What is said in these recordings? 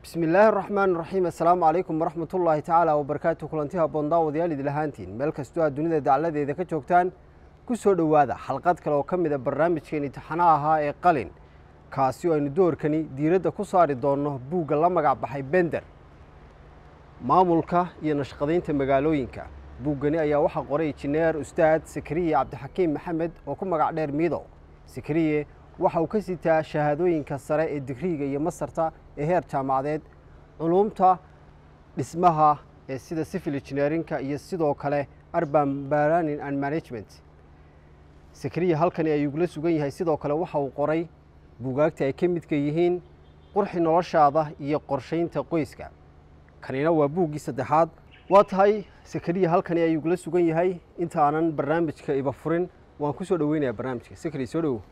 bismi illaahi araxmaan raxiim assalaamu calaykum waraxmat ullaahi tacaala wabarakaatu kulanti haboon daawadayaal idil ahaantiin meel kastoo aad dunida dacladeeda ka joogtaan ku soo dhowaada xalqad kale oo ka mid a barnaamijkeeni taxanaha ahaa ee qalin kaasi oo aynu doorkani diiradda ku saari doonno buugga la magac baxay bender maamulka iyo nashqadaynta magaalooyinka buuggani ayaa waxaa qoray injineer ustaad sakariye cabdixakiim maxamed oo ku magac dheer miidow sakariye waxa uu ka sitaa shahaadooyinka sare ee digriiga iyo masarta ee heer jaamacadeed culuumta dhismaha ee sida civil engineerinka iyo sidoo kale urban planning and management sakariya halkani ayuugula sugan yahay sidoo kale waxa uu qoray buugaagta ay ka midka yihiin qurxi noloshaada iyo qorshaynta qoyska kanina waa buuggii saddexaad waa tahay sakariya halkani ayuugula sugan yahay inta aanan barnaamijka iba furin waan ku soo dhoweynayaa barnaamijka sakariya soo dhowow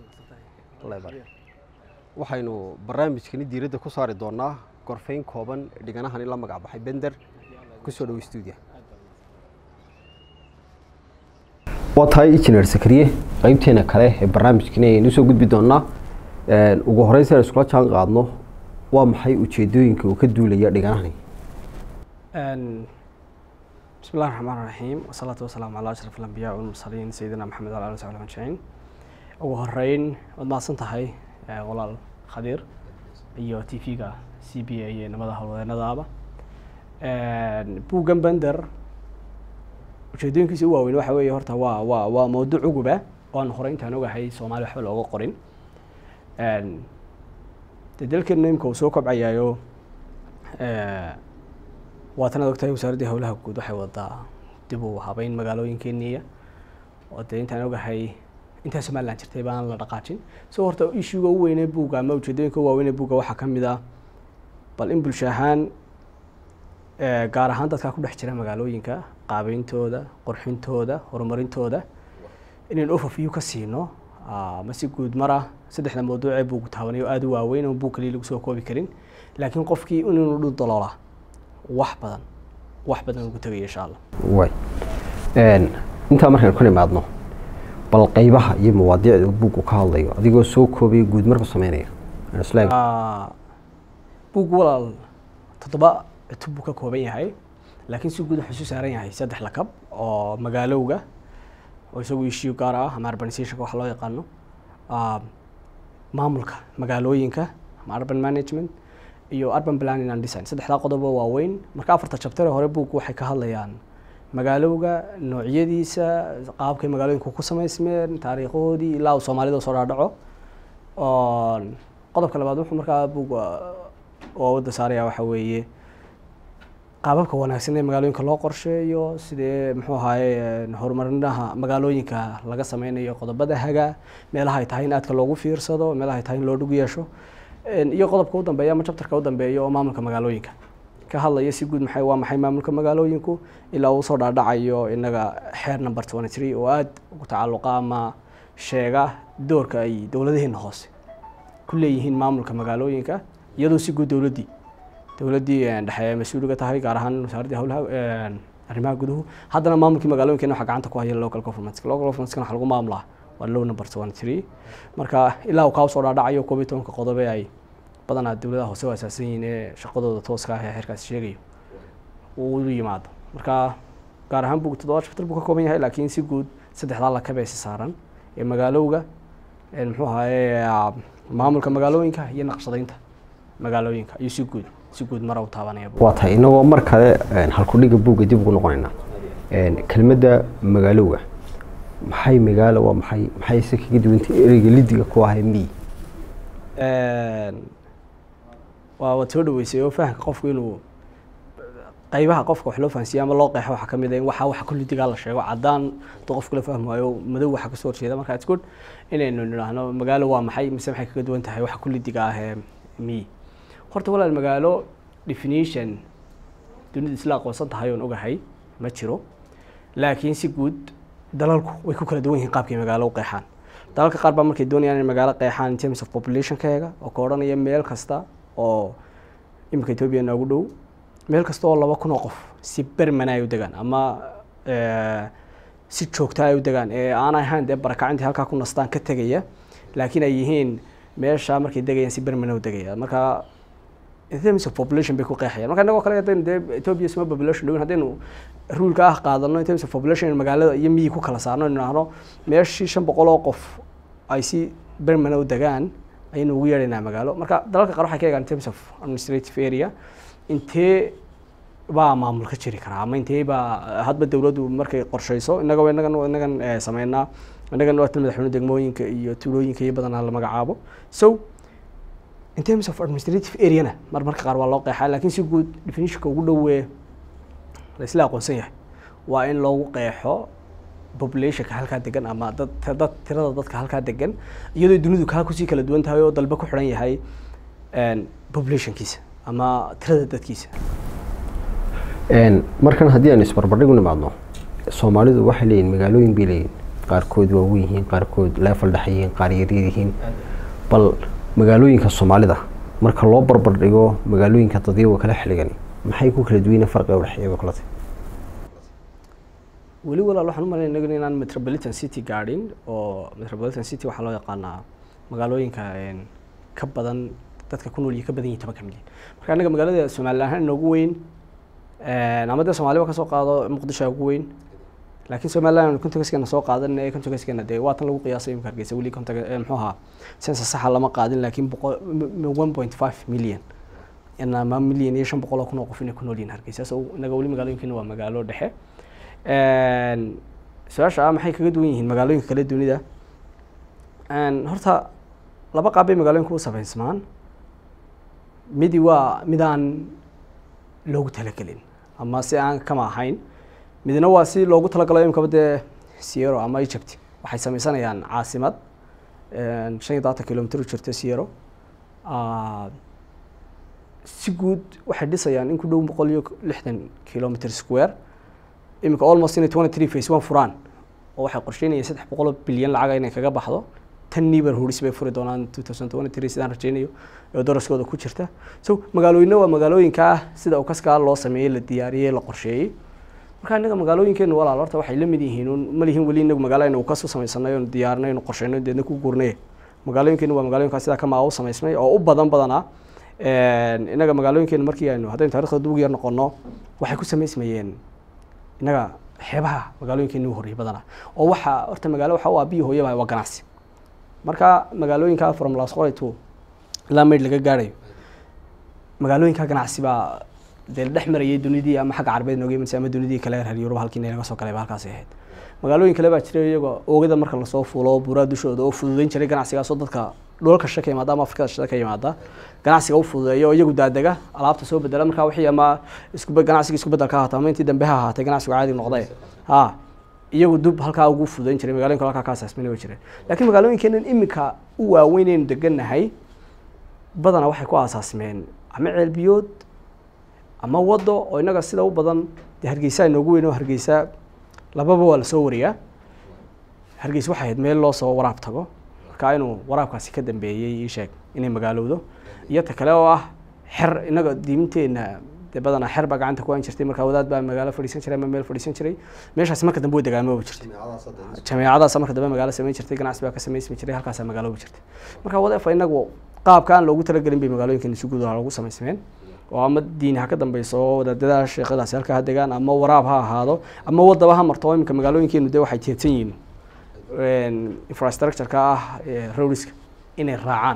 waxaynu barnaamijkani diiradda ku saari doonaa gorfayn kooban dhiganahani la magac baxay bender kusoo dhowo stuudia waa tahay injineer sakariye qeybteena kale ee barnaamijkani ayaynu usoo gudbi doonaa ugu horeyn si aan iskula jaan qaadno waa maxay ujeedooyinka uu ka duulaya dhiganahani bismi illahi raxmaan raxiim wasalaatu wasalaamu calaa ashraf alambiyaa walmursaliin sayidina maxamed ala ali saxbi ajmaciin ugu horeyn waad mahadsan tahay walaal khadiir iyo t v-ga c b a iyo nimada howlwadeenadaaba buuggan bender ujeedooyinkiisa u waaweyn waxa weeye horta waa waa waa mawduuc uguba oo aan horey intaan ogahay soomaaliya waxba looga qorin dee dalkeena imika uu soo kobcayaayo waatanaad ogtahay wasaaraddii howlaha guud waxay wadaa dib u habeyn magaalooyinkeeniya oo dee intaan ogahay intaa somalilan jirtay baan la dhaqaajin so horta ishuga u weynee buugga ama ujeedooyinka u waaweynee buugga waxaa ka mid ah bal in bulsho ahaan gaar ahaan dadkaa ku dhex jira magaalooyinka qaabeyntooda qorxintooda horumarintooda inaynu overview ka siino ama si guud mara saddexda mawduucee buugu taabanayo aada u waaweyn oo buug kaliya lagu soo koobi karin laakiin qofkii inuu dhul daloola wax badan wax badan ugu tegaya insha allah way intaa markaynu ka nimaadno bal qeybaha iyo mawaadiicda buuggu ka hadlayo adigoo soo koobaya guud marku sameynaya buug walaal toddoba cutub buu ka kooban yahay laakiin si guud wuxuu su saaran yahay saddex lakab oo magaalowga oo isagu issue gaar ah ama urbanizationka waxa loo yaqaano maamulka magaalooyinka ama urban management iyo urban planning and design saddexdaa qodob oo waaweyn marka afarta chapter ee hore buuggu waxay ka hadlayaan magaalowga noocyadiisa qaabkay magaalooyinku ku samaysmeen taariikhoodii ilaa uu soomaalida soo dhaadhaco qodobka labaad wuxuu markaa buug oo wadda saaraya waxa weeye qaababka wanaagsan ee magaalooyinka loo qorsheeyo sidee muxuu ahaye horumarinaha magaalooyinka laga sameynayo qodobada haga meelaha ay tahay in aadka loogu fiirsado meelaha ay tahay in loo dhug yeesho iyo qodobka u dambeeya ama chapterka u dambeeya oo maamulka magaalooyinka ka hadlaya si guud maxay waa maxay maamulka magaalooyinku ilaa uu soo dhaadhacayo inaga xeer number twenty three oo aada ugu tacalluqa ama sheega doorka ay dowladaheena hoose ku leeyihiin maamulka magaalooyinka iyadoo si guud dowladdii dowladdii dhexe mas-uuliga tahay gaar ahaan wasaaraddii howlaha arrimaha guduhu haddana maamulkii magaalooyinkeena waxaa gacanta ku haya local government local governmentskana waxa lagu maamulaa waa low number twenty three marka ilaa uu kaa soo dhaadhacayo koob iyo tobanka qodobe ay badanaa dowladaha hoose u asaasan yihiin ee shaqadooda tooska ah ee xeerkaasi sheegayo uu u yimaado marka gaar ahaan bug toddoba chapter buu ka kooban yahay laakiin si guud saddexdaa lakabeesi saaran ee magaalowga muxuu ahaye maamulka magaalooyinka iyo naqshadaynta magaalooyinka ayuu si guud si guud mara u taabanaya waa tahay inagoo mar kale halkudhiga buugga dib ugu noqonaynaa kelmadda magaalowga maxay magaalo waa maxay maxay se kaga duwantay ereyga lidiga ku ahay mi waa waad soo dhaweysay oo fahamka qofku inuu qaybaha qofka wax loo fahansiiya ama loo qeexo waxaa kamid ah in waxa waxa kullidigaa la sheego caddaan duu qofku la fahmi waayo madow waxa kasoo horjeeda marka it's good inaynu nidhaahno magaalo waa maxay mise maxay kaga duwan tahay waxa kullidiga ah ee mi horta walaal magaalo definition dunida isla aqoonsan tahay oon ogahay ma jiro laakiin si guud dalalku way ku kala duwan yihiin qaabkay magaalo u qeexaan dalalka qaar baa markay doonayaan inay magaalo qeexaan in terms of populationkeega oo ka odhanaya meel kasta oo iminka etoobiya noogu dhow meel kasta oo laba kun oo qof si bermana ay u degaan ama si joogta ay u degaan ee aan ahayn dee barakacintii halkaa ku nastaan ka tegaya laakiin ay yihiin meesha markay degayaan si bermana u degaya marka in terms of population bay ku qeexayaan marka inagoo kale haddaynu dee ethiopia suma population dhowin haddaynu ruleka ah qaadano in terms of population magaalada iyo miyi ku kala saarno inu idhaahno meeshii shan boqol oo qof ay si bermana u degaan ayaynu ugu yeedhaynaa magaalo marka dalalka qaar waxay ka eegaan in terms of administrative area intee baa maamul ka jiri karaa ama intee baa hadba dowladdu markay qorshayso innaga inagan inagan sameynaa innagan waa tan madaxweyne degmooyinka iyo tuulooyinka iyo badanaa la magacaabo so in terms of administrative areana mar marka qaar waa loo qeexaa laakiin si guud definitionka ugu dhowee la isla aqoonsan yahay waa in loogu qeexo populationka halkaa degan ama dad dad tirada dadka halkaa degan iyadoo dunidu kaa kusii kala duwan tahay oo dalba ku xidhan yahay populationkiisa ama tirada dadkiisa markan haddii aan isbarbardhig u nimaadno soomaalidu waxay leeyihin magaalooyin bay leeyihin qaarkood waaweyn yihiin qaarkood leefal dhex yihiin qaar yaryar yihiin bal magaalooyinka soomaalida marka loo barbardhigo magaalooyinka dadyaga kala xiligan maxay ku kala duwayna farqiga udhexeeya kula tahay weli walaal waxaan u malayn inagu inaan metropolitan city gaadhin oo metropolitan city waxaa loo yaqaanaa magaalooyinka ka badan dadka ku nool iyo ka badan yihin toban ka milyan marka innaga magaalada somalilan ahaan inoogu weyn ama dee soomaaliba kasoo qaado muqdisho ugu weyn laakiin somaliland contexkeena soo qaadan ee contexkeena dee waa tan lagu qiyaasay imika hargeysa weli contex muxuu ahaa sensa saxa lama qaadin laakiin boqol one point five million ama million iyo shan boqol oo kun oo qof inay ku nool yihin hargeysa so inaga weli magaalooyinkeena waa magaalo dhexe su-aasha ah maxay kaga duwan yihiin magaalooyinka kale dunida horta laba qaab bay magaalooyinka u sameysmaan midi waa midaan loogu talagelin ama si aan kama ahayn midna waa si loogu talagalo imkaba dee siero ama egypt waxay sameysanayaan caasimad shan iyo todobaatan kilomitr u jirta siero si guud waxay dhisayaan in ku dhow boqol iyo lixdan kilomitr square imika almost inay twenty three face one furaan oo waxay qorsheynayaan saddex boqol oo bilyan lacaga inay kaga baxdo tan neighborhoods bay furi doonaan two thousand twenty three sidaan rajeynayo oo daraskooda ku jirta so magaalooyinna waa magaalooyinka ah sida ukaskaa loo sameeyey la diyaariyey la qorsheeyey marka innaga magaalooyinkeenu walaal horta waxay la mid yihiin un ma lihin weli inagu magaalo aynu ukas u samaysanay oonu diyaarinay aynu qorsheyno deedna ku guurnay magaalooyinkeenu waa magaalooyinkaa sidaa kamaa u samaysmay oo u badan badanaa innaga magaalooyinkeenu markii aynu haddaynu taarikhda dug yar noqono waxay ku samaysmayeen innaga xeebaha magaalooyinkeenu ugu horreeyay badanaa oo waxa horta magaalo waxa u ah biyo hooyaba waa ganacsi marka magaalooyinka from lasqoray to ilaa mayd laga gaarayo magaalooyinka ganacsi baa dee la dhex marayay dunidii ama xagga carbeed nooga imanaysa ama dunidii kale reer yurub halkii naga soo galay ba halkaasi ahayd magaalooyin kale baa jira iyagoo oogada marka lasoo fuulo buuraa dushooda oo fududeyn jiray ganacsigaasoo dadka dhulalka shishe ka yimaada ama afrikada shishe ka yimaada ganacsiga u fududeeya oo iyagu daadega alaabta soo bedela marka wixii ama isku ganacsiga isku bedel ka ahaata ama intii dambe ha ahaatay ganacsigu caadi noqday ha iyagu dub halkaa ugu fududeyn jiray magaloyinka halkaa ka asaasmina way jireen laakiin magaalooyinkeenan imika u waaweyn aynu degannahay badanaa waxay ku aasaasmeen ama ceelbiyood ama waddo oo innaga sida u badan dee hargeysa inoogu weyn oo hargeysa lababa waa lasoo wariyaa hargeysa waxay ahayd meel loo soo waraab tago marka inuu waraabkaasi ka dambeeyey ii sheeg inay magaalowdo iyo ta kale oo ah xer innaga diimteena dee badanaa xer baa gacanta ku aan jirtay marka wadaad baa magaalo fadhiisan jiray ama meel fadhiisan jiray meeshaasi marka dambe way dagaamoobi jirtay jameecadaas marka dambe magaalo samayn jirtay ganacsi baa ka samaysmi jiray halkaasaa magaaloobi jirtay marka wadeefa inagu qaabka aan loogu talagelin bay magaalooyinkan si guud loogu samaysmeen oo ama diin ha ka dambeyso oo wadaadada sheekadaasi halkaa ha degaan ama waraab ha ahaado ama wadaba ha marto iminka magaalooyinkeenu dee waxay teedsan yihiin infrastructure-ka ah rowriska inay raacaan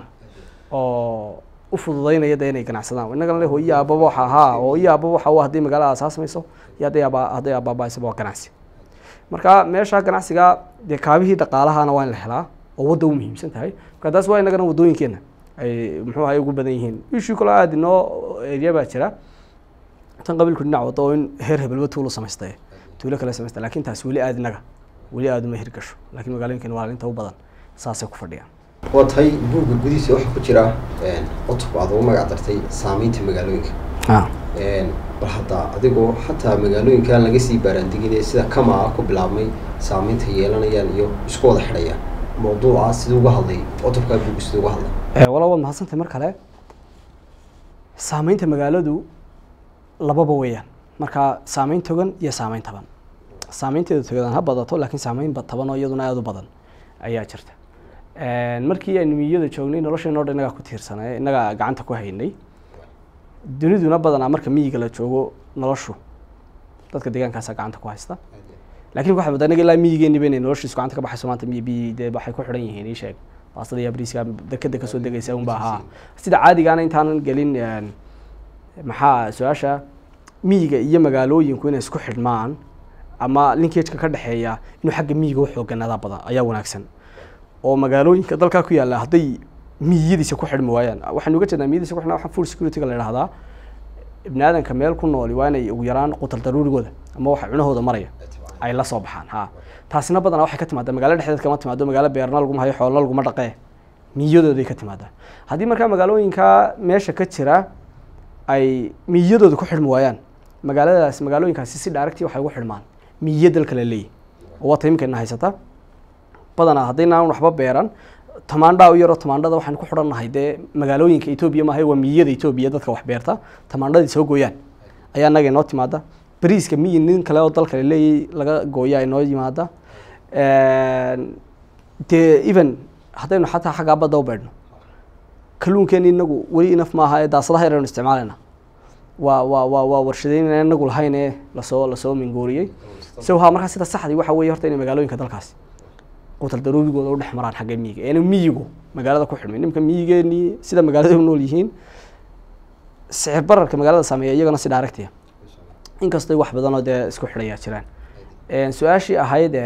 oo u fududeynaya de inay ganacsadaan innagana le hooyo aababa waxa ahaa hooyo aababa waxa u haddii magaalada asaasmayso iyo hadday aba hadday aabaabaysaba waa ganacsi marka meesha ganacsiga dee kaabihii dhaqaalahana waa in la helaa oo wadda u muhiimsan tahay marka taas waa innagana waddooyinkeena ay muxuu ahay ugu badan yihiin ishii kaloo aada inoo erya baa jira tan qabiilku dhinac wado oo in heer hebelba tuulo samaystay tuulo kale samaysta lakin taas weli aada inaga weli aada uma hirgasho lakin magaalooyinkeena waa inta u badan saasay ku fadhiyaan waa tahay buugga gudihiisa waxaa ku jira cutub aad ugu magac dartay saameynta magaalooyinka bal hadda adigoo xataa magaalooyinkan laga sii baaraandeginaya sida kamaa ku bilaabmay saameynta yeelanayaan iyo isku wada xidhayaan mawduuca siduu uga hadlay cutubkaa buugga siduu uga hadlay wala waad mahadsantahay mar kale saameynta magaaladu lababa weeyaan marka saameyn togan iyo saameyn taban saameynteeda togan ha badato laakiin saameyn taban oo iyaduna aada u badan ayaa jirta markii aynu miyada joognay nolosheenoo dhan innagaa ku tiirsanay innagaa gacanta ku haynay duniduna badanaa marka miyiga la joogo noloshu dadka deegaankaasa gacanta ku haysta laakiin waxaa moodaa inaga ilaa miyigeeniba inay noloshiisu gacanta ka baxayso maanta miyi biyi dee waxay ku xidhan yihiin ii sheeg baastada iyo bariiska dekeda kasoo degaysa unba ahaa sida caadigaana intaanan gelin een, maxaa su-aasha miyiga iyo magaalooyinku inay isku xidhmaan ama linkageka ka dhexeeya inuu xagga miyiga u xooganaada badan ayaa wanaagsan oo magaalooyinka dalkaa ku yaalla hadday miyiyadiisa ku xidhmi waayaan waxaynu uga jeednaa miyadiisa ku xidhnaa waxaa food security-ga la idhahdaa ibni aadanka meel ku nooli waa inay ugu yaraan qutal daruurigooda ama waxa cunahooda maraya ay la soo baxaan ha taasina badanaa waxay ka timaadaa magaalo dhexdeed kama timaado magaalo beerna laguma hayo xoolna laguma dhaqee miyadooday ka timaadaa haddii markaa magaalooyinka meesha ka jira ay miyadooda ku xidhmi waayaan magaaladaas magaalooyinkaasi si dhaaragtii waxay ugu xidhmaan miyo dalka la leeyahy oo waa taimkeena haysata badanaa haddaynaan waxba beeran tamaandhaa u yaroo tamaandhada waxaan ku xidhannahay dee magaalooyinka etoobiya maahay waa miyada etoobiya dadka wax beerta tamaandhadii soo gooyaan ayaa naga inoo timaada bariiska miyi nin kale oo dalka laleeyay laga gooya inoo yimaada dee even haddaynu xataa xaggaa badda u beedhno kalluunkeeni inagu weli inaf maaha ee daasadaha yaraynu isticmaalayna waa waa waa waa warshadeynana inagu lahayn ee lasoo lasoo minguuriyey so ha markaa sida saxdii waxa weeye horta inay magaalooyinka dalkaasi qutal daruurigooda u dhex maraan xagga miyiga eena miyigu magaalada ku xidhmay nimka miyigeenii sida magaalada u nool yihiin sicir bararka magaalada saameeya iyagana si dhaaragtiya inkastoo wax badanoo dee isku xidhayaa jiraan su-aashii ahayd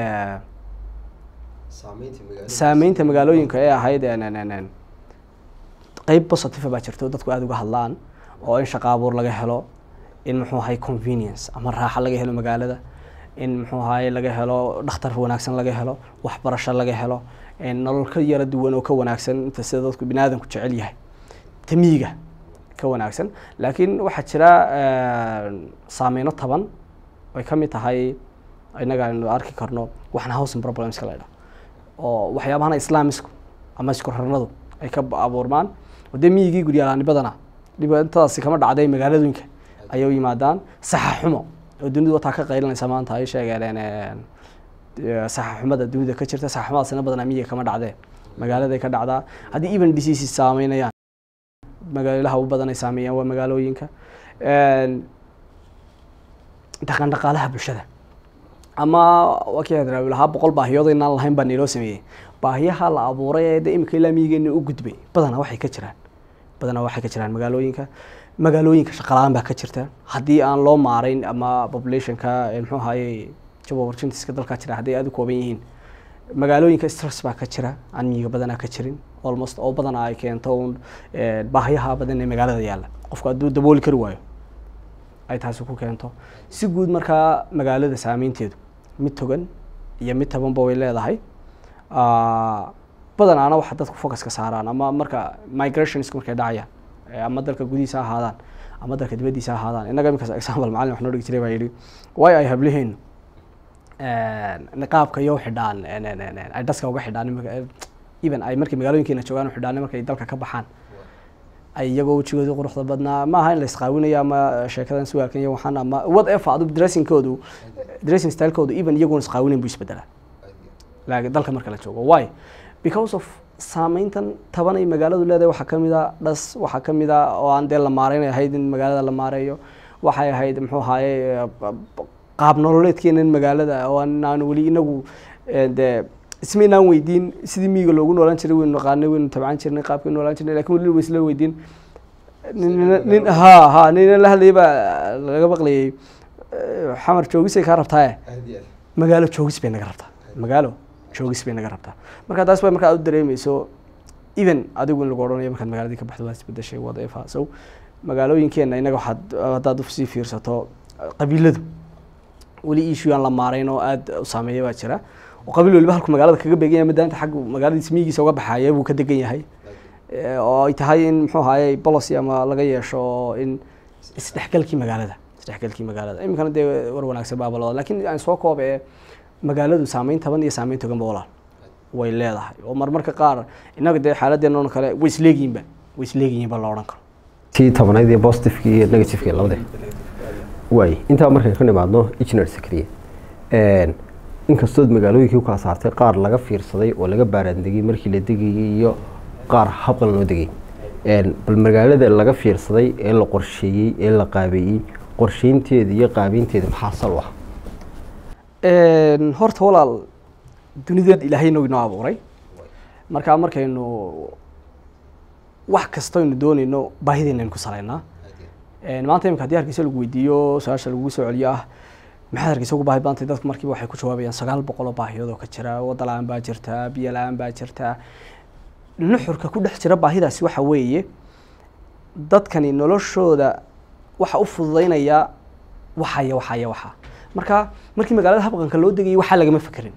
saameynta magaalooyinka ee ahayd qeyb positive baa jirta oo dadku aada uga hadlaan oo in shaqa abuur laga helo in muxuu ahay convenience ama raaxo laga helo magaalada in muxuu ahaye laga helo dhakhtar wanaagsan laga helo waxbarasho laga helo nolol ka yara duwan oo ka wanaagsan inta sida dadku bini aadanku jecel yahay tamiyiga ka wanaagsan laakiin waxaa jira saameyno taban ay ka mid tahay inaga aynu arki karno waxna housing problemska la idhaha oo waxyaabahana islaamisku ama isku rarnadu ay ka abuurmaan oo dee miyigii guryalaani badana dhibaatadaasi kama dhacday magaaladooyinka ayay u yimaadaan saxa xumo oo dunidu wataa ka qaylinaysa maanta ay sheegeen saxa xumada dunida ka jirta saxa xumadaasina badanaa miyiga kama dhacdee magaaladay ka dhacdaa haddii even diseases saameynayaan magaalaha u badan ay saameeyaan waa magaalooyinka dhaqan dhaqaalaha bulshada ama waa kii hadraawi lahaa boqol baahiyood inaan lahayn baa niloo sameeyey baahiyaha la abuuray ee de imika ilaa miyigeena u gudbay badanaa waxay ka jiraan badanaa waxay ka jiraan magaalooyinka magaalooyinka shaqalaan baa ka jirta haddii aan loo maarayn ama populationka muxuu ahaye job opportunitieska dalkaa jira hadday aada u kooban yihiin magaalooyinka stress baa ka jira aan miyiga badanaa ka jirin almost oo badanaa ay keento un baahiyaha badan ee magaalada yaalla qofku hadduu dabooli kari waayo ay taasi ku keento si guud markaa magaalada saameynteedu mid togan iyo mid tabanba way leedahay badanaana waxa dadku focuska saaraan ama marka migrationska markay dhacayaan ama dalka gudihiisa ha ahaadaan ama dalka dibaddiisa ha ahaadaan innaga iminkaas example macalin wax noo dhigi jiray baa yidhi way ay habliheen niqaabka iyo xidhaan ay dhaska uga xidhaan even ay markay magaalooyinkeena joogaan u xidhaan markay dalka ka baxaan ay iyagoo wejigooda quruxda badnaa ma aha in la isqaawinayo ama sheekadan suwaalkan iyo waxaan ama whatever adu dressingkoodu dressing stylekoodu even iyagoon isqaawinayn buu isbedelaa laakiin dalka marka la joogo why because of saameyntan taban ay magaaladu leedahay waxaa kamid a dhas waxaa kamid a oo aan dee la maareynay ahayd in magaalada la maareeyo waxay ahayd muxuu ahaaye qaab nololeedkeena in magaalada oo aan weli inagu dee isma inaan weydiin sidii miyiga loogu noolaan jiray waynu naqaanay waynu tabcan jirnay qaabkaynu noolaan jirnay lakin weli wa isla weydiin nin ha ha nina la hadlayay baa laga maqlayay xamar joogisay kaa rabtaaye magaalo joogis bay naga rabtaa magaalo joogis bay naga rabtaa marka taas ba marka aad u dareemeyso even adigu in lagu odhanayo markaad magaaladii ka baxdo waa isbedeshay whatever so magaalooyinkeena inaga waxaad haddaad usii fiirsato qabiiladu weli issue aan la maarayn oo aada u saameeya baa jira oo qabiil waliba halku magaalada kaga beegan yahay madaanta xaggu magaaladiis miyigiisa uga baxaya buu ka degan yahay oo ay tahay in muxuu ahaye policy ama laga yeesho in isdhexgalkii magaalada isdhexgalkii magaalada iminkana dee war wanaagsan baabalooda lakin aan soo koob ee magaaladu saameyn taban iyo saameyn toganba walaal way leedahay oo marmarka qaar innaga dee xaaladeenoo kale way isleegiyiinba way isleegiyiinba la odhan karo tii tobanayd iyo positiveki iyo negativeki labade waay intaa markaan ka nimaadno engineer sakriye inkastood magaalooyinkii u kala saartay qaar laga fiirsaday oo laga baaraandegay markii la degayay iyo qaar habqan loo degay bal magaalada laga fiirsaday ee la qorsheeyey ee la qaabeeyey qorsheynteeda iyo qaabeynteeda maxaa sal u ah horta walaal dunideed ilaahay nog inoo abuuray markaa markaynu wax kastaynu doonayno baahideena aynu ku salaynaa maanta imika hadii hargeysa lagu weydiiyo su-aasha lagugu soo celiyo ah maxaad hargeysa ugu baahi badantay dadku markiiba waxay ku jawaabayaan sagaal boqol oo baahiyood oo ka jira wadda la-aan baa jirta biyo la-aan baa jirta nuxurka ku dhex jira baahidaasi waxa weeye dadkani noloshooda waxa u fududeynaya waxaya waxaya waxa marka markii magaalada habqanka loo degayay waxaa lagama fekerin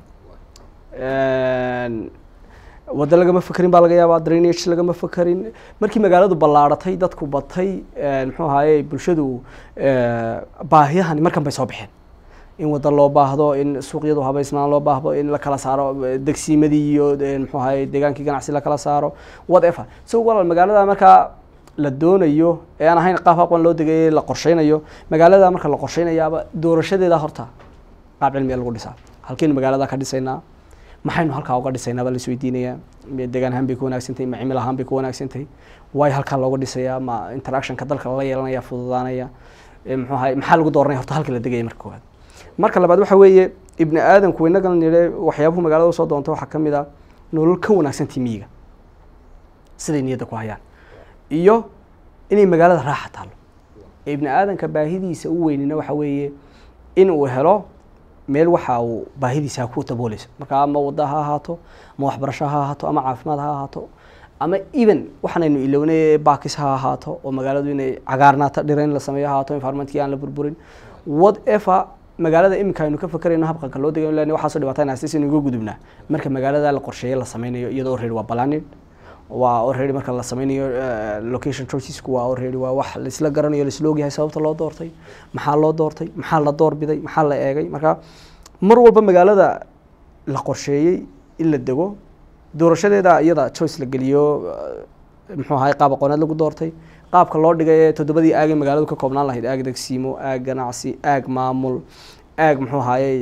waddo lagama fekerin baa laga yaabaa drainage lagama fekerin markii magaaladu ballaaratay dadku batay muxuu ahaye bulshadu baahiyahani markan bay soo baxeen in waddo loo baahdo in suuqyadu habaysnaan loo baahdo in la kala saaro degsiimadii iyo muxuu ahaye deegaankii ganacsi la kala saaro whatever so walaal magaalada markaa la doonayo ee aan ahayn qaab aqoon loo degay la qorsheynayo magaalada marka la qorsheynayaaba doorashadeeda horta qaab cilmiya lagu dhisaa halkaynu magaalada ka dhisaynaa maxaynu halkaa uga dhisaynaa baa la isweydiinayaa deegaan ahaan bay ku wanaagsantahay ma cimil ahaan bay ku wanaagsantahay waayo halkaa looga dhisayaa ma interactionka dalka lala yeelanaya fududaanaya muxuu ahay maxaa lagu dooranaya horta halka la degaya marka koowaad marka labaad waxa weeye ibni aadamku inagan nidhe waxyaabuhu magaalada usoo doonta waxaa ka mid a nolol ka wanaagsantahay miyiga siday niyadda ku hayaan iyo inay magaalada raaxa taalo ibni aadamka baahidiisa u weynina waxa weeye in uu helo meel waxa uu baahidiisa ku dabooleyso marka ama wadda ha ahaato ama waxbarasho ha ahaato ama caafimaad ha ahaato ama even waxaanaynu ilownay bakis ha ahaato oo magaaladu inay cagaarnaata dhira in la sameeyo ha ahaato environmentkii aan la burburin whatever magaalada iminka aynu ka fakerayno habqanka loo degayo lan waxaasoo dhibaata inaastis inu iga gudubnaa marka magaalada la qorsheeye la sameynayo iyadoo already waa planning waa already marka la sameynayo location choicesku waa already waa wax laisla garanayo laisla ogyahay sababta loo doortay maxaa loo doortay maxaa la doorbiday maxaa la eegay marka mar walba magaalada la qorsheeyey in la dego doorashadeeda iyada choice la geliyo muxuu ahay qaab aqooneed lagu doortay qaabka loo dhigay ee toddobadii aagay magaaladu ka koobnaan lahayd aag degsiimo aag ganacsi aag maamul aag muxuu ahaayey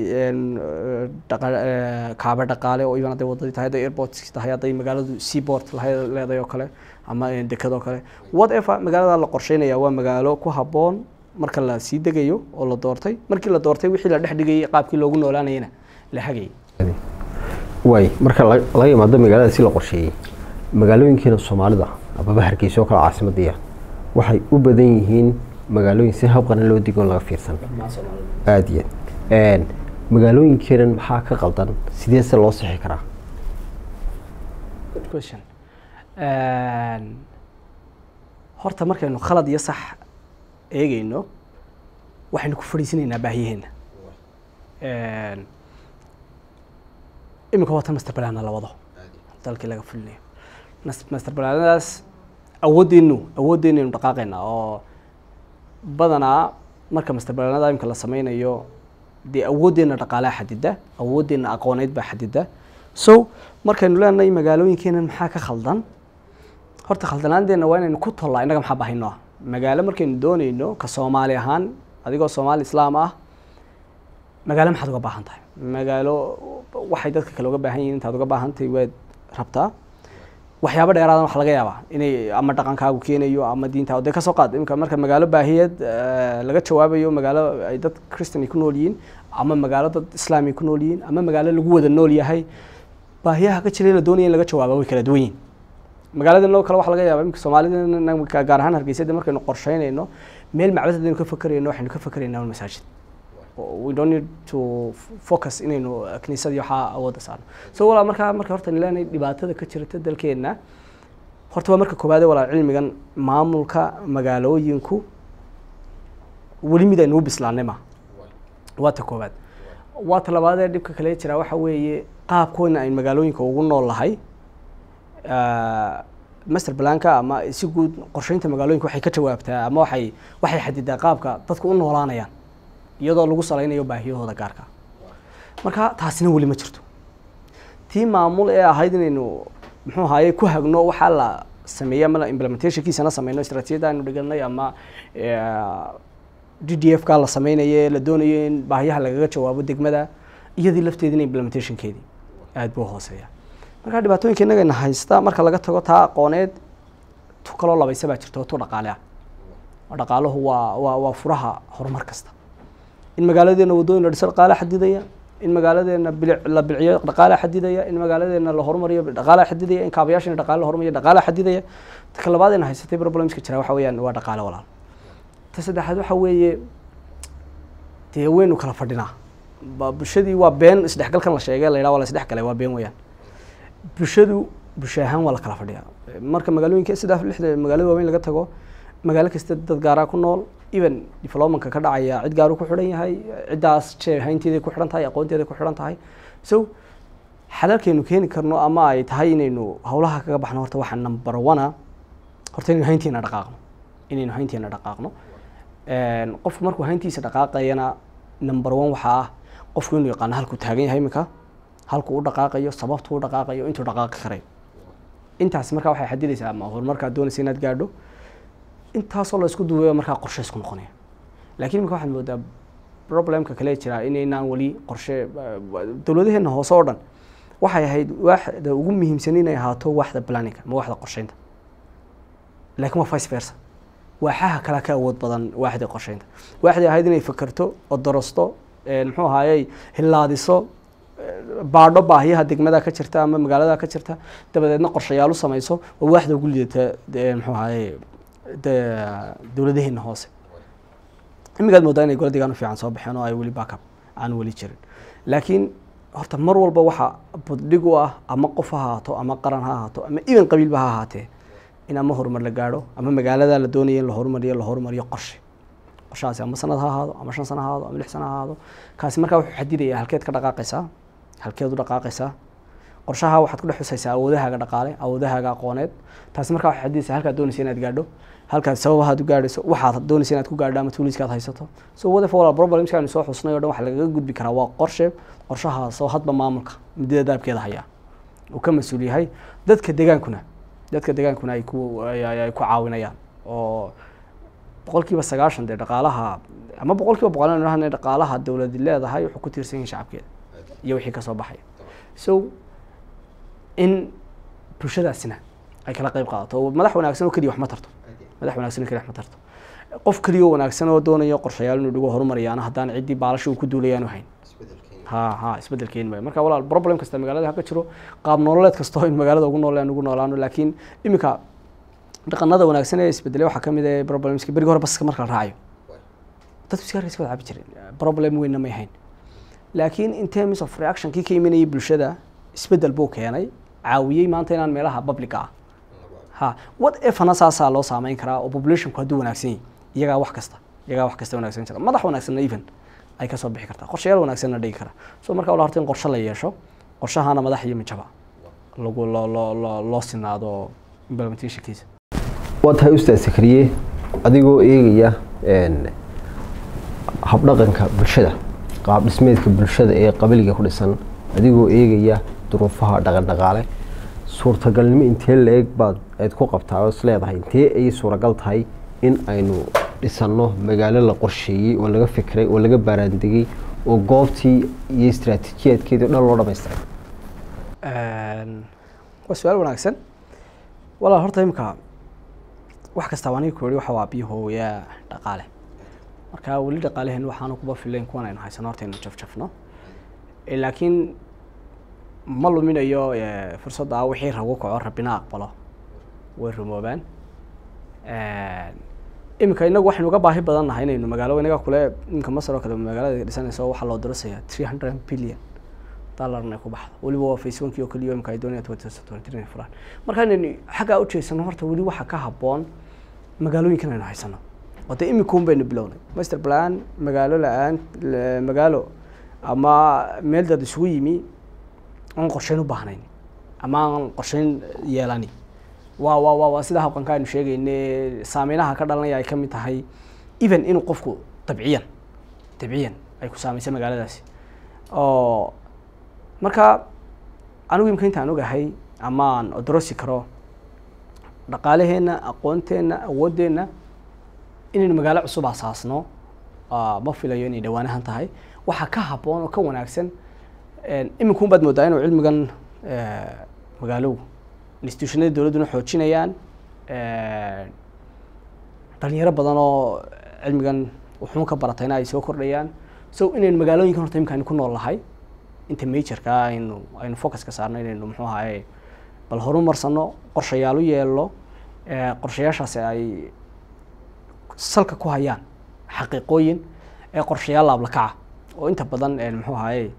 kaaba dhaqaale oo iban hadday wadadii tahay hadday airports tahay hadday magaaladu seaport leedahay oo kale ama dekad oo kale whatever magaalada la qorsheynaya waa magaalo ku habboon marka la sii degayo oo la doortay markii la doortay wixii la dhex dhigayay qaabkii loogu noolaanayana la hagayay waay marka laga imaado magaalada si la qorsheeyey magaalooyinkeena soomaalida ababa hargeysa oo kale caasimadiya waxay u badan yihiin magaalooyin si habqana loo digo laga fiirsan aada iyo aad magaalooyinkeenan maxaa ka qaldan sidee se loo sixi karaa good question horta markaynu khalad iyo sax eegeyno waxaynu ku fadhiisanaynaa baahiyaheena iminka watan master balana la wado dalkii laga fulinayo master balanadaas awooddeenu awooddeenu aynu dhaqaaqaynaa oo badanaa marka master balanada imika la sameynayo dee awooddeena dhaqaalaha xadida awooddeena aqooneyd baa xadida so markaynu leenahay magaalooyinkeenan maxaa ka khaldan horta khaldanaanteena waa inaynu ku tollaa innaga maxaa bahayno ah magaalo markaynu doonayno ka soomaali ahaan adigoo soomaali islaam ah magaalo maxaad uga baahan tahay magaalo waxay dadka kale uga baahan yihin intaad uga baahan tahay waad rabtaa waxyaabo dheeraadan waxa laga yaabaa inay ama dhaqankaagu keenayo ama diintaa dee kasoo qaad imika marka magaalo baahiyeed laga jawaabayo magaalo ay dad christian ay ku nool yihiin ama magaalo dad islaam ay ku nool yihiin ama magaalo lagu wada nool yahay baahiyaha ka jira la doonaya in laga jawaaba way kala duwan yihin magaaladan loo kale waxa laga yaaba imika soomaalida gaar ahaan hargeysada markaynu qorsheynayno meel macbad haddaynu ka fakerayno waxaynu ka fakeraynaa masaajid we don't need to focus inaynu kiniisadii waxaa awoodda saarno so walaa markaa marka horta leenahay dhibaatada ka jirta dalkeenna horta waa marka koowaade walaal cilmigan maamulka magaalooyinku weli mid aynu u bislaanay ma waa ta koowaad waa ta labaadee dhibka kale jira waxa weeye qaabkoodna aynu magaalooyinka ugu nool lahay master blanka ama si guud qorsheynta magaalooyinka waxay ka jawaabtaa ama waxay waxay xadidaa qaabka dadku u noolaanayaan iyadoo lagu salaynayo baahiyahooda gaarka marka taasina weli ma jirto tii maamul ee ahayd inaynu muxuu ahaye ku hagno waxaa la sameeyey ama implementationkiisana sameyno istraatijiyadda aynu dhiganay ama d d f ka la sameynayo la doonayo in baahiyaha lagaga jawaabo degmada iyadii lafteedina implementationkeedii aada buu hooseeya marka dhibaatooyinka innagana haysta marka laga tago taa aqooneed tu kaloo labaysa baa jirta oo tu dhaqaale ah oo dhaqaaluhu waa waa waa furaha horumar kasta in magaaladeena waddooyin la dhiso dhaqaale xadidaya in magaaladeena bilic la bilciyo dhaqaale xadidaya in magaaladeena la horumariyo dhaqaale xadidaya in kaabayaashana dhaqaale la horumariyo dhaqaale xadidaya ta ka labaad ayna haysatay problemska jira waxa weeyaan waa dhaqaale walaal ta saddexaad waxa weeye dee waynu kala fadhinaa ba bulshadii waa been isdhexgalkan la sheegay la yidhaha waa la isdhexgalay waa been weeyaan bulshadu bulsho ahaan waa la kala fadhiyaa marka magaalooyinka saddex lixda magaalada waaweyn laga tago magaalo kasta dad gaaraa ku nool even developmentka ka dhacaya cid gaaru ku xidhan yahay ciddaas jee haynteeday ku xidhan tahay aqoonteeday ku xidhan tahay so xalalkaynu keeni karno ama ay tahay inaynu howlaha kaga baxno horta waxaa number one horta inaynu haynteena dhaqaaqno inaynu haynteena dhaqaaqno qofku markuu hayntiisa dhaqaaqayana number one waxaa ah qofku inuu yaqaano halkuu taagan yahay iminka halkuu u dhaqaaqayo sababtuu u dhaqaaqayo intuu dhaqaaqi karayo intaas markaa waxay xadidaysaa ama horumarkaad doonaysa inaad gaadho intaasoo la isku duubayo markaa qorshe isku noqonaya laakiin imika waxaad moodaa problemka kale jira inaynaan weli qorshe dowladaheena hoose oo dhan waxay ahayd waaxda ugu muhiimsan inay ahaato waaxda planninga ama waaxda qorsheynta laakiin waa vice versa waaxaha kale ka awood badan waaxda qorsheynta waaxday ahayd inay fakerto oo darasto muxuu ahaayey hilaadiso baadho baahiyaha degmada ka jirta ama magaalada ka jirta dabadeedna qorshayaal u samayso oo waaxda ugu liidata muxuu ahaayey dowladaheena hoose imigaad moodaa inay gola degaan u fiican soo baxeen oo ay weli backup aan weli jirin laakiin horta mar walba waxa buddhig u ah ama qof ha ahaato ama qaran ha ahaato ama even qabiilba ha ahaatee in ama horumar la gaadho ama magaalada la doonaya in la horumariyo la horumariyo qorshe qorshahaasi ama sanad ha ahaado ama shan sano ha ahaado ama lix sano ha ahaado kaasi markaa wuxuu xadidaya halkeed ka dhaqaaqaysaa halkeed u dhaqaaqaysaa qorshaha waxaad ku dhex xusaysaa awoodahaaga dhaqaale awoodahaaga aqooneed taasi markaa waxay xadidaysaa halkaad doonaysa inaad gaadho halkaad sababahaad u gaadhayso waxaad doonaysa inaad ku gaadho ama tuuliskaad haysato so whatever wala problemska aynu soo xusnay o dhan waxa lagaga gudbi karaa waa qorshe qorshahaasoo hadba maamulka muddada daabkeeda hayaa uu ka mas-uul yahay dadka degaankuna dadka degaankuna ay ku ay ku caawinayaan oo boqol kiiba sagaashan dee dhaqaalaha ama boqol kiiba boqol aynu dhahna dhaqaalaha dowladi leedahay wuxuu ku tiirsan yahay shacabkeeda iyo wixii kasoo baxaya so in bulshadaasina ay kala qeyb qaadato oo madax wanaagsan oo keliya wax ma tarto madax wanaagsan oo keliya wax ma tarto qof keliya oo wanaagsan oo doonayo qorshayaal inuu dhigo horumariyaana haddaan ciddii baalasha uu ku duulayaanu hayn ha ha isbedel keeni maayo marka walaal problem kasta magaalada ha ka jiro qaab nololeed kasta oo in magaalada ugu noolaan ugu noolaano laakiin iminka dhaqanada wanaagsan ee isbedelay waxaa kamid ah problemska berigi hore baska marka la raacayo dadku sigaarka iska wada cabi jireen problem weynna may hayn laakiin in terms of reaction kii ka imanayay bulshada isbedel buu keenay caawiyey maanta inaan meelaha public ah ha what efana saasaa loo saameyn karaa oo populationku hadduu wanaagsan yahay iyagaa wax kasta iyagaa wax kasta wanaagsan jira madax wanaagsanna even ay kasoo bixi kartaa qorshayaal wanaagsanna dhigi kara so marka wala horta in qorshe la yeesho qorshahana madax iyo mijaba lagu loo loo loo loo sinaado implementationkiisa waa tahay ustaad sakriye adigoo eegaya habdhaqanka bulshada qaab dhismeedka bulshada ee qabiliga ku dhisan adigoo eegaya duruufaha dhaqan dhaqaale suurtagalnimo intee la-eg baad aad ku qabtaa oo is leedahay intee ay suuragal tahay in aynu dhisanno magaalo la qorsheeyey oo laga fikray oo laga baaraandegay oo goobtii iyo istraatiijiyaadkeedii o dhan loo dhamaystiray waa su-aal wanaagsan walaal horta imika wax kastaa aniga ku yihi waxa waa biyahooyaa dhaqaale marka weli dhaqaaleheen waxaanu kuba filayn kuwan aynu haysano horta aynu jafjafno laakiin ma luminayo fursadda wixii ragu kaco rabbina aqbalo way rumoobaan iminka inagu waxaynu uga baahi badan nahay inaynu magaalo inaga kule iminka masar oo kale magaalada dhisanaysa waxaa loo dirasaya three hundred billion dollar inay ku baxdo weliba waa face onkii oo keliya imika ay doonayaan twenty twenty three fulaan marka inaynu xaggaa u jeesano horta weli waxa ka habboon magaalooyinkan aynu haysano oo dee imikuun baynu bilownay master plan magaalo la-aan magaalo ama meel dad isugu yimi aan qorsheyn u baahnayn ama aan qorsheyn yeelani waa waa waa waa sida habqanka aynu sheegayne saameynaha ka dhalanaya ay ka mid tahay even inuu qofku dabciyan dabciyan ay ku saameysa magaaladaasi oo marka anigu imka intaan ogahay ama aan odorosi karo dhaqaalaheenna aqoonteenna awooddeenna inaynu magaalo cusub asaasno ma filayo inay dhawaanahan tahay waxaa ka habboon oo ka wanaagsan iminkuun baad moodaa inuu cilmigan magaalow institutionada dowladduna xoojinayaan dhalinyaro badan oo cilmigan wuxuun ka baratayna ay soo kordhayaan so inaynu magaalooyinkan horta imika aynu ku nool nahay inta majorka aynu aynu focuska saarno inaynu muxuu ahaye bal horumarsano qorshayaal u yeelno qorshayaashaasi ay salka ku hayaan xaqiiqooyin ee qorshayaal laablakaca oo inta badan muxuu ahaye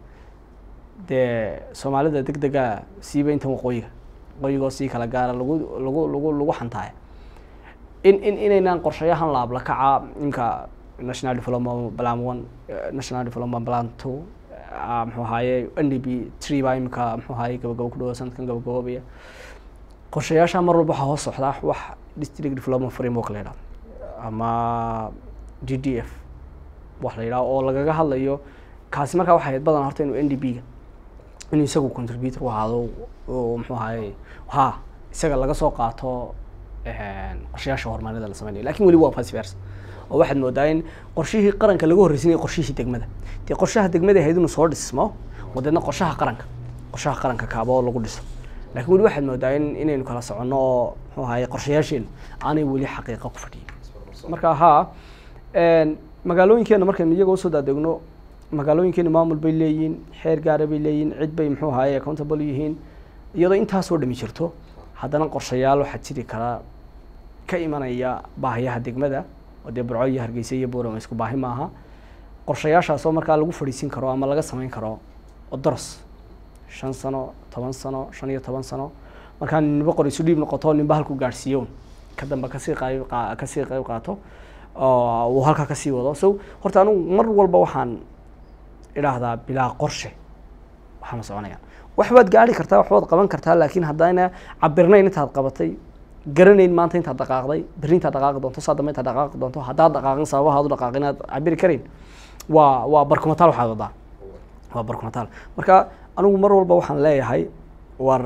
dee soomaalida deg dega siiba intan waqooyiga waqooyigoo sii kala gaara lagu lagu lagu lagu xantaaya in in inaynaan qorshayahan laablakaca imka national development plan one national development plan two muxuu ahaye n d b tree baa imika muxuu ahaye gabagabo ku dhawa sanadkan gabagaboobaya qorshayaasha mar walba waxaa hoos socdaa wax district development framework la yidhahdo ama d d f wax la yidhaho oo lagaga hadlayo kaasi markaa waxay ahayd badan horta inuu n d b ga inuu isagu contributor u ahaado oo muxuu ahaye ha isaga laga soo qaato qorshayaasha horumarinada la sameynayo lakin weli waa vice versa oo waxaad moodaa in qorshihii qaranka laga horreysinaya qorshihii degmada dee qorshaha degmada ahayd inuu soo dhismo oo deedna qorshaha qaranka qorshaha qaranka kaaba oo lagu dhiso lakin weli waxaad moodaa in inaynu kala soconno oo muxuu ahaye qorshayaasheenu aanay weli xaqiiqa ku fadhiyin marka ha magaalooyinkeena markaynu iyaga usoo daadegno magaalooyinkeenu maamul bay leeyihiin xeer gaara bay leeyihiin cid bay muxuu ahaye accountable yihiin iyadoo intaasoo dhami jirto haddana qorshayaal waxaa jiri karaa ka imanaya baahiyaha degmada oo dee burco iyo hargeysa iyo boorama isku baahi maaha qorshayaashaasoo markaa lagu fadhiisin karo ama laga sameyn karo oo daras shan sano toban sano shan iyo toban sano markaa ninba qor isu dhiib noqoto ninba halku gaadhsiiyo ka dambe kasii qayb kasii qayb qaato oo uu halkaa kasii wado so horta anigu mar walba waxaan idhaahdaa bilaa qorshe waxaama soconayaan waxbaad gaari kartaa waxbaad qaban kartaa laakiin haddayna cabirnayn intaad qabatay garanayn maanta intaad dhaqaaqday berri intaad dhaqaaqi doonto saa dambe intaad dhaqaaqi doonto haddaad dhaqaaqin sababahaad u dhaqaaqin inaad cabiri karayn waa waa barkumataal waxaad wadaa waa barkumataal marka anigu mar walba waxaan leeyahay war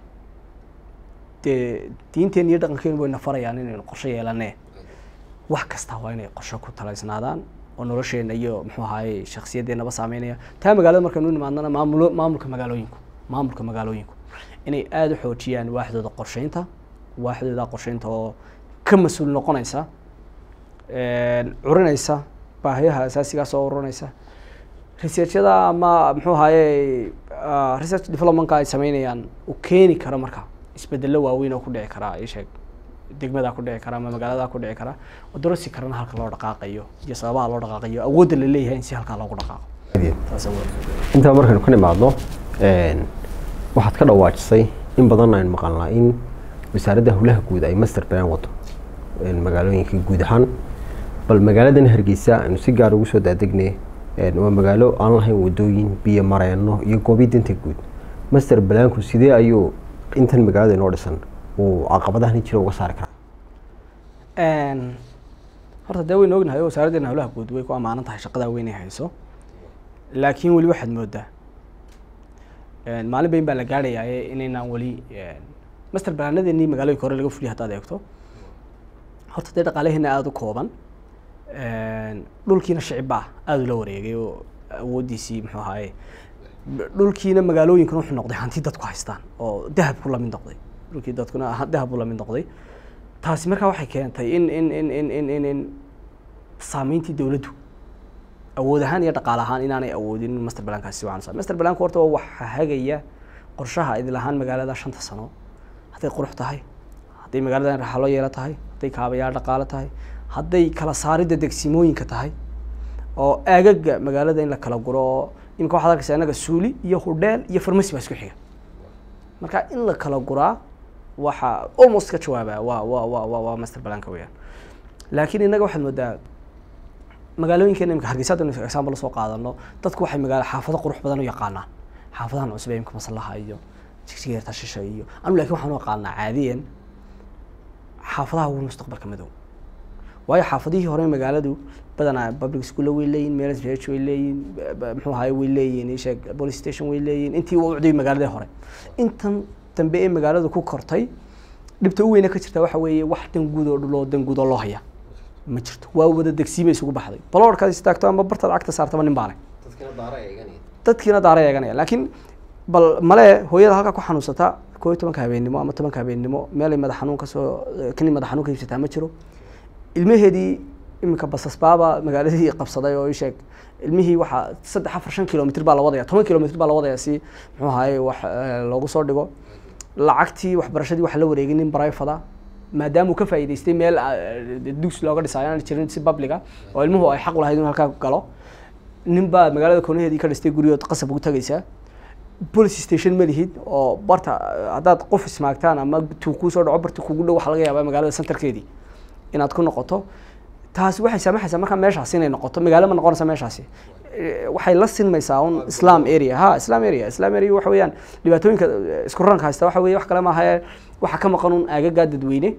dee diinteen iyo dhaqankeenu wayna farayaan inaynu qorshe yeelanee wax kasta waa inay qorshe ku talaysnaadaan oo nolosheena iyo muxuu ahaye shaksiyadeennaba saameynaya taa magaalada markaynu nimaadnana maamulo maamulka magaalooyinku maamulka magaalooyinku inay aada u xoojiyaan waaxdooda qorsheynta waaxdooda qorsheynta oo ka mas-uul noqonaysa curinaysa baahiyaha asaasigaas oo urinaysa researchada ama muxuu ahaye research developmentka ay sameynayaan u keeni kara marka isbedelo waaweyn oo ku dhici karaa isheeg degmadaa ku dhici kara ama magaaladaa ku dhici kara oo darasi karana halka loo dhaqaaqayo iyo sababaha loo dhaqaaqayo awoodda la leeyahay in si halkaa loogu dhaqaaqo intaa markaynu ka nimaadno waxaad ka dhawaajisay in badan aynu maqalnaa in wasaaradda howlaha guud ay master plan wato magaalooyinka guud ahaan bal magaaladan hargeysa aynu si gaar ugu soo daadegnay waa magaalo aan lahayn wadooyin biyo mareeno iyo goobi danta guud master planku sidee ayuu intan magaalada inoo dhisan uu caqabadahan jira uga saari karaa horta dee waynu ognahay oo wasaaraddeena howlaha guud way ku ammaanan tahay shaqadaa weynay hayso laakiin weli waxaad moodaa maalin bayn baa la gaadhayaa inaynaan weli master balaanadeenii magaalooyinka hore laga fuliya haddaad eegto horta dee dhaqaalaheena aada u kooban dhulkiina shicibaa aada ula wareegay oo awooddiisii muxuu ahaaye dhulkiina magaalooyinkuna wuxuu noqday hanti dadku haystaan oo dahabku lamid noqday dhulkii dadkuna dahabku lamid noqday taasi markaa waxay keentay in in in in in in in saameyntii dowladdu awood ahaan iyo dhaqaale ahaan inaanay awoodin in master balankaasi si wacan master balanku horta waa waxa hagaya qorshaha idil ahaan magaalada shanta sano hadday qurux tahay hadday magaalada raxalo yeelo tahay hadday kaabayaal dhaqaale tahay hadday kala saaridda degsimooyinka tahay oo aagaga magaalada in la kala guro oo imika waxaad arkaysa innaga suuli iyo hudheel iyo farmasi baa isku xiga marka in la kala guraa waxa almost ka jawaabaa waa waa waa waa waa master balanka weeyaan laakiin innaga waxaad moodaa magaalooyinkeena imika hargeysa haddaynu example soo qaadano dadku waxay magaala xaafado qurux badan u yaqaanaan xaafadahan cusub ee imika maslaha iyo jigjigeerta shisha iyo anu lakin waxaan u aqaanaa caadiyan xaafadaha ugu mustaqbalka madow waayo xaafadihii hore magaaladu badanaa public school way leeyihin meel reach way leeyihin muxuu ahaye way leeyihin isheeg police station way leeyihin intii waa ucday magaaladii hore intan dambe ee magaaladu ku kortay dhibta u weyna ka jirta waxa weeye wax dan guud oo dhuloo dan guud oo loo haya ma jirto waa wada degsiima isugu baxday baloorkaad istaagto ama bartaad cagta saartaba nin baa leh dadkiina daara eeganaya laakiin bal male hooyada halkaa ku xanuunsata koo iyo tobanka habeennimo ama tobanka habeennimo meelay madax xanuun kasoo kani madax xanuun ka iibsataa ma jiro ilmaheedii iminka basasbaaba magaaladii qabsaday oo ii sheeg ilmihii waxaa saddex afar shan kilomitr baa la wadaya toban kilomitr baa la wadaya si muxuu ahaye wax eh, loogu soo dhigo lacagtii waxbarashadii waxa la wareegay nin barayfada maadaama uu ka faa'iidaystay meel eh, dugs looga dhisayo aan jirin si publica oo ilmuhu ay xaq u lahayd inuu halkaa galo nin baa magaalada koonaheedii ka dhistay guryood qasab ugu tagaysaa police station ma lihid oo barta haddaad qof ismaagtaan ama tuu kuu soo dhaco barta kugu dhow waxaa laga yaabaa magaalada centerkeedii inaad ku noqoto taasi waxay saamaxaysaa markaa meeshaasi inay noqoto magaalo ma noqonaysa meeshaasi Eh, waxay la sinmaysaa un islam area ha islam area islam area waxa weeyaan dhibaatooyinka eh, isku ranka haysta waxa weeye wax kale maaha ee waxa ka maqan un aagagaa dadweyne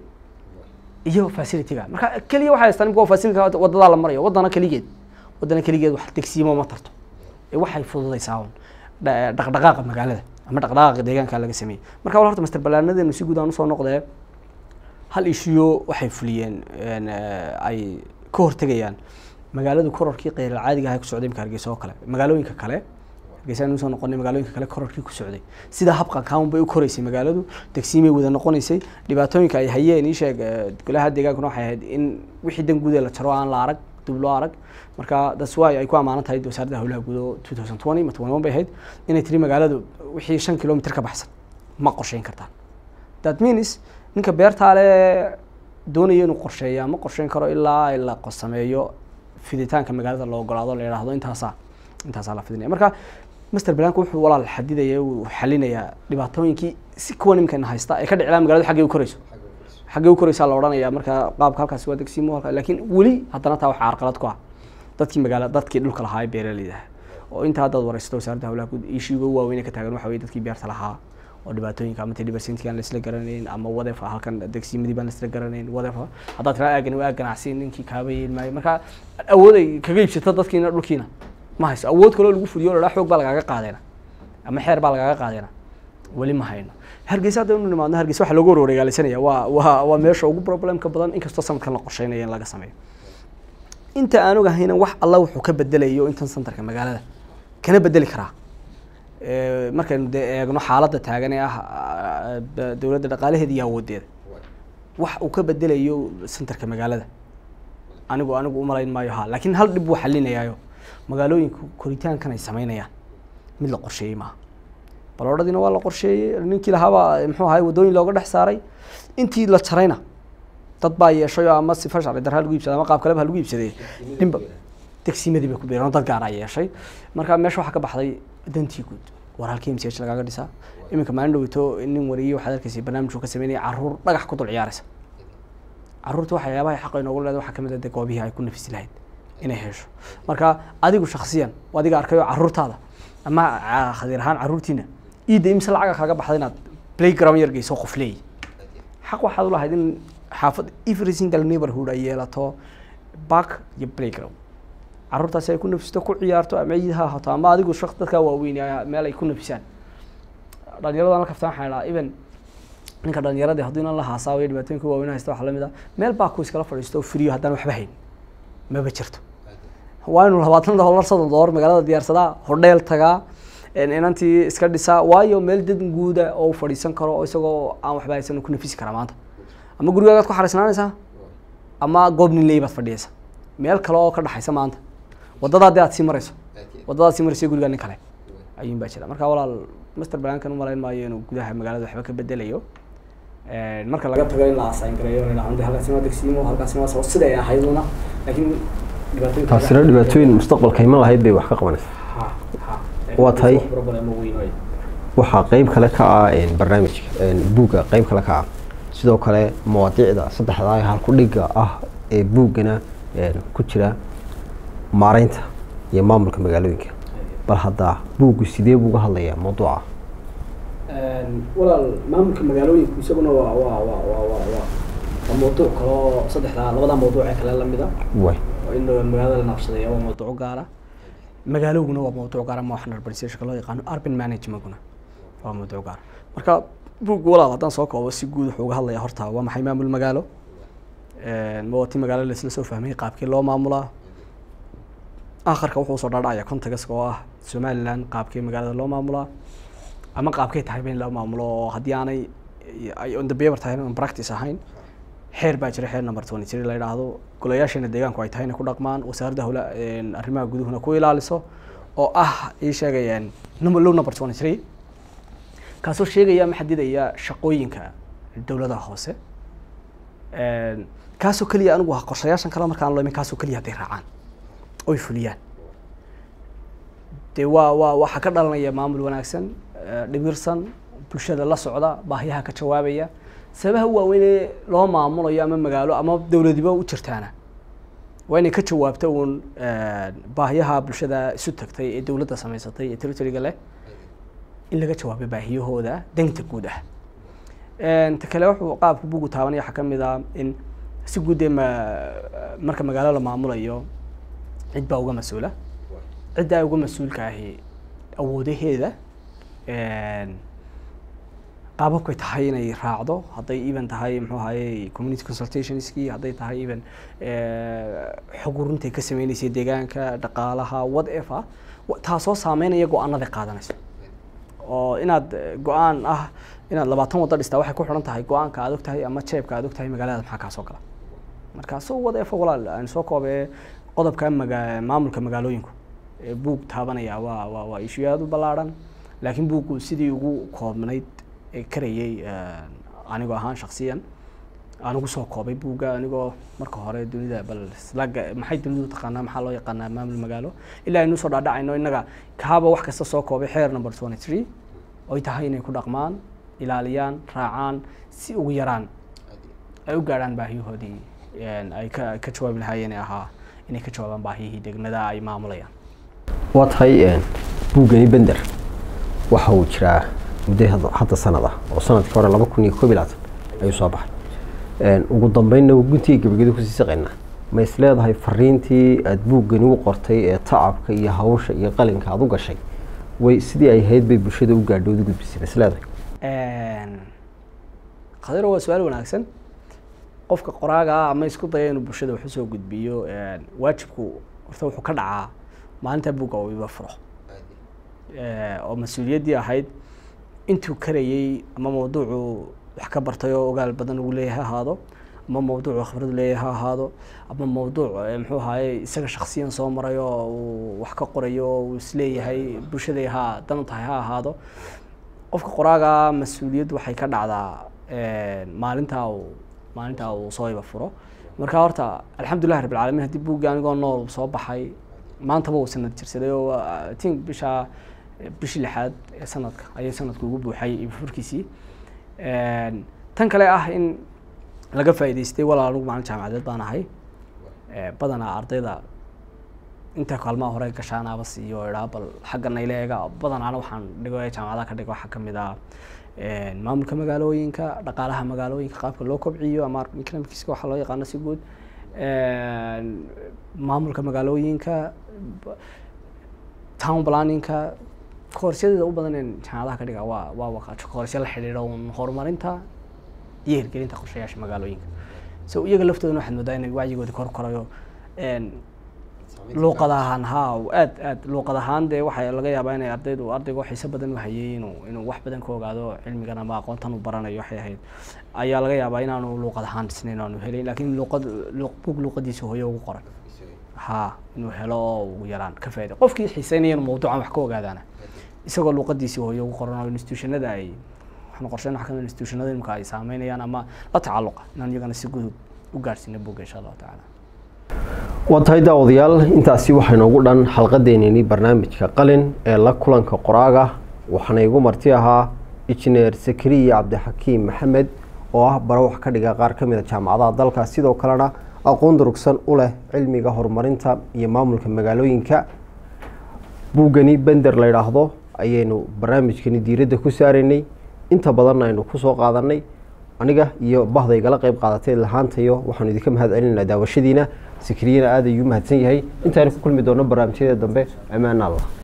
iyo facilityga marka keliya waxay haystaan imika facilityga wadadaa la marayo wadana keligeed wadana keligeed wax degsiimo ma tarto ee waxay fududaysaa un dha- dhaqdhaqaaqa magaalada ama dhaqdhaqaaqa deegaanka laga sameeyey marka wal horta master balaanadeenu si guud aan usoo noqdee hal ishiyo waxay fuliyeen een, eh, ay ka hortegayaan magaaladu kororkii qeyr caadiga ah ee ku socday imka hargeysa oo kale magaalooyinka kale hargeysa aynu usoo noqonay magaalooyinka kale kororkii ku socday sida habqa kaun bay u koreysay magaaladu degsiimay wada noqonaysay dhibaatooyinka ay hayeen ii sheeg eh, golaha deegaankuna waxay ahayd in wixii dan guud ee la jaro aan la arag dib loo arag marka that's why ay ku amaanan tahay wasaaradda howlaha guud oo 2020 ma 21 bay ahayd inay tiri magaaladu wixii shan kilomitr ka baxsan ma qorsheyn kartaan that means ninka beertaale doonaya inuu qorsheeya ma qorsheyn karo ilaa ay la sameeyo fiditaanka magaalada la ogolaado la yidhaahdo intaasaa intaasaa la fidinaya marka master planku wuxuu walaal xadidaya uu xalinayaa dhibaatooyinkii si kuwan imikana haysta ee ka dhicilaa magaaladu xaggay u korayso xaggay u koraysaa la odhanaya marka qaabka halkaasi waa degsiimo halka laakiin weli haddana taa waxaa carqalad ku ah dadkii magaala dadkii dhulka lahaa ee beeraleyda ah oo inta haddaad waraysato wasaaradda howlaha guud ishiiga ugu waaweyn ee ka taagan waxa weye dadkii beerta lahaa oo dhibaatooyinka ama tedhibarsinti aan laisla garanayn ama wadefa halkan degsiimadii baan laisla garanayn wadefa haddaad tiraa aagan waa ganacsi ninkii kaaba yeeli maayo marka awood ay kaga iibsato dadkiina dhulkiina ma hayso awood kaloo lagu fuliyo ladhaa xoog baa lagaaga qaadayna ama xeer baa lagaaga qaadayna weli ma hayno hargeysa hadda inu nimaadno hargeysa waxa loogu warwareegaalaysanaya waa waa waa meesha ugu problemka badan inkastoo sanadkan la qorsheynaya in laga sameeyo inta aan ogahayna wax alla wuxuu ka bedelayo intan santarka magaalada kana bedeli karaa Eh, markaynu dee eegno xaaladda taagan ee ah ah, da- dowladda dhaqaalaheeda iyo awoodeeda wax uu ka bedelayo centerka magaalada anigu anigu umalayn maayo ha laakiin hal dhib buu xalinayaayo magaalooyinka koritaankan ay sameynayaan mid la qorsheeyey maaha baloodhadiina waa la qorsheeyey ninkii lahaabaa muxuu ahay waddooyin looga dhex saaray intii la jarayna dad baa yeeshay oo ama sifa sharci darra lagu iibsaday ama qaab kaleba ha lagu iibsaday dhinba degsiimadii bay ku biireen oo dad gaar aa yeeshay marka meesha waxaa ka baxday dantii guud war halkii mch lagaaga dhisaa iminka maalin dhowito nin wariyey waxaad arkaysay barnaamij uu ka sameynaya caruur dhagax ku dul ciyaaraysa caruurta waxyaabaha xaqa inoogu leedahay waxaa kamid ah dee goobihii ay ku nafisi lahayd inay hesho marka adigu shaksiyan oo adiga arkayo caruurtaada ama ca- khadiir ahaan caruurtiina iidda imse lacaga kaaga baxda inaad playground yar geyso qof leeyi xaq waxaad u lahayd in xaafad every single neighborhood ay yeelato park iyo playground caruurtaasi ay ku nafisto ku ciyaarto ama ciid ha ahaato ama adigu shaq dadkaa waaweyn ay- meel ay ku nafisaan dhalinyarada la kaftaan waxaa idhaha even ninka dhalinyaradii hadduu inan la haasaawayo dhibaatooyinka waaweyn haysta waxaa lamid ah meel baa ku iskala fadhiisto oo friyo haddaan waxba hayn maba jirto waa inuu labaatan dollar soddon dollar magaalada diyaarsadaa hodheel tagaa een inantii iska dhisaa waayo meel dad guuda oo uu fadhiisan karo oo isagoo aan waxba haysan uu ku nafisi karaa maanta ama gurigaagaad ku xariisnaanaysaa ama goob nin leey baad fadhiyaysa meel kale oo ka dhaxaysa maanta waddadaa dee aad sii marayso waddadaad sii marayso gurigaa nin kale ayuun baa jira marka walaal master plankan umalayn maayo inuu gudaha magaalada waxba ka bedelayo Een, marka laga tago in la assign gareeyo la yidhahdo halkaasi waa degsiimo halkaasi waa soo siday ahayduna laakiin dhibaatooyinka taasina dhibaatooyin mustaqbalka iman lahayd bay wax ka qabanaysaa Ha, ha. Waa tahay. Problemo weyn wey. waxaa qeyb kale ka ah een, barnaamijka een, buugga qeyb kale ka ah sidoo kale mawaadiicda saddexdaa ee halkudhiga ah ee buuggana een, ku jira maareynta iyo maamulka magaalooyinka bal hadda buuggu sidee buu uga hadlayaa mawduuca Een, walaal maamulka magaalooyinku isaguna waa waa waa waa waa waa waa mawduuc kale oo saddexdaa labadaa mawduuc ee kale lamid ah way oo in magaalada la naqshadeeya waa mawduuc gaara magaaloguna waa mawduuc gaara ma waxaan urbanisation loo yaqaano urban managementkuna waa mawduuc gaara marka buug walaal haddaan soo koobo si guud wuxuu uga hadlayaa horta waa maxay maamul magaalo Een, ma waa ti magaalo la isla soo fahmay qaabkii loo maamulaa akharka wuxuu soo dhaadhacaya contextka oo ah somaliland qaabkii magaalada loo maamulaa ama qaabkay tahay ba in loo maamulo oo haddii aanay ay on the paper tahay on practice ahayn xeer baa jira xeer number twenty three la yidhaahdo golayaasheena deegaanku ay tahay inay ku dhaqmaan wasaaradda howla arrimaha guduhuna ku ilaaliso oo ah ii sheegayaan number low number twenty three kaasoo sheegaya ama xadidaya shaqooyinka dowladaha hoose kaasoo keliya anigu waa qorshayaashan kale markaan loo imin kaasoo keliya hadday raacaan oy fuliyaan dee waa waa waxaa ka dhalanaya maamul wanaagsan dhibirsan bulshada la socda baahiyaha ka jawaabaya sababaha waaweynee loo maamulayo ama magaalo ama dowladiba u jirtaana waa inay ka jawaabta uun baahiyaha bulshada isu tagtay ee dowladda samaysatay ee territoryga leh in laga jawaabo baahiyahooda danta guud ah ta kale wuxuu qaabka bugu taabanaya waxaa kamid ah in si guud dee ma marka magaalo la maamulayo cid baa uga mas-uula ciddaa uga mas-uulka ahi awoodaheeda qaababkay tahay inay raacdo hadday even tahay muxuu ahaye community consultationskii hadday tahay even xog urintay ka sameyneysay deegaanka dhaqaalaha whatever taasoo saameynaya go-aanada qaadanayso oo inaad go-aan ah inaad labaatan waddo dhistaa waxay ku xidhan tahay go-aanka aad og tahay ama jeebka aad og tahay magaalada maxaa kaasoo gala marka so whatever walaal aan soo koobee qodobka maga maamulka magaalooyinku buug taabanaya waa waa waa ishu aada u ballaarhan laakiin buuggu sidii ugu koobnayd karayay anigoo ahaan shaksiyan aan ugu soo koobay buugga anigoo marka hore dunida bal slaga maxay dunidu taqaanaa maxaa loo yaqaanaa maamul magaalo ilaa aynu soo dhaadhacayno innaga kaaba wax kasta soo koobay xeer number twenty three oy tahay inay ku dhaqmaan ilaaliyaan raacaan si ugu yaraan ay u gaadhaan baahiyahoodii ay ka ka jawaabi lahaayeen ee ahaa inay ka jawaabaan baahiyihii degmada ay maamulayaan waa tahay buuggani bender waxa uu jiraa muddo hadda sanad ah oo sanadkii hore laba kun iyo koob iyo labaatan ayuu soo baxay ugu dambeynna guntiga gebageda kusii saqaynaa ma is leedahay fariintii aada buuggani u qortay ee tacabka iyo hawsha iyo qalinka aada u gashay way sidii ay ahayd bay bulshada u gaadhood u gudbisay ma is leedahay khadiro waa su-aal wanaagsan qofka qoraaga ah ama isku daya inuu bulshada wax usoo gudbiyo waajibku horta wuxuu ka dhacaa maalinta buugga uu iba furo oo mas-uuliyaddii ahayd intuu karayey ama mawduucu wax ka bartay oo ogaal badan ugu leeyahay ha ahaado ama mawduucu khibradu leeyahay ha ahaado ama mawduuc muxuu ahaye isaga shaksiyan soo maray oo uu wax ka qorayo oo uu isleeyahay bulshaday ha dan u tahay ha ahaado qofka qoraaga mas-uuliyaddu waxay ka dhacdaa maalintaa uu maalintaa uu soo iba furo marka horta alxamdulillahi rabbi alcaalamiin haddii buuggi anigoo nool soo baxay maantaba uu sanad jirsaday oo tink bisha bishii lixaad ee sanadka ayay sanadku ugu buuxay ibafurkiisii tan kale ah in laga faa'idaystay walaal anigu maalin jaamacadeed baan ahay badanaa ardayda inta kaalmaha hore gashaanaaba siiyo idhaa bal xagga nayle eega badanaana waxaan dhigo ee jaamacadaha ka dhigo waxaa kamid ah maamulka magaalooyinka dhaqaalaha magaalooyinka qaabka loo kobciyo ama economicska waxaa loo yaqaano si guud maamulka magaalooyinka town planningka koorsyadeda u badan in jaamacadaha ka dhiga waa waa koorsya la xidhiidha un horumarinta iyo hirgelinta qorshayaasha magaalooyinka so iyaga laftoodana waxaad moodaa inay wacyigoodi kor korayo luuqad ahaan ha aad aad luuqad ahaan dee waxaa laga yaabaa inay ardaydu ardaygu xiise badan u hayay inuu inuu wax badan ka ogaado cilmigan ama aqoontan uu baranayo waxay ahayd ayaa laga yaabaa inaanu luuqad ahaan dhisnayn aanu helayn laakiin luuqad bug luuqadiisa hooyo ugu qoran ha inuu helo oo ugu yaraan ka faa'iday qofkii xiiseynaya inuu mawduucan wax ka ogaadaana isagoo luuqadiisii hooyo ugu qoran oo institutionada ay waxaan qorsheyn wax kamid institutionada imika ay saameynayaan ama la tacalluqa inaan iyagana si gudub u gaarsiina buugga insha allahu tacaala waa tahay daawadayaal intaasi waxaa inoogu dhan xalqadeenini barnaamijka qalin ee la kulanka qoraaga waxaana igu marti ahaa injineer sakariya cabdixakiim maxamed oo ah bara wax ka dhiga qaar ka mid a jaamacadaha dalka sidoo kalena aqoon durugsan u leh cilmiga horumarinta iyo maamulka magaalooyinka buuggani bender la yidhaahdo ayaynu barnaamijkani diiradda ku saaraynay inta badanna aynu kusoo qaadanay aniga iyo bahda igala qeyb qaadatay lahaantayo waxaanu idinka mahad celinaa daawashadiina sikriyana aad ayuu mahadsan yahay intaanu ku kulmi doono barnaamijyada dambe ammaan allah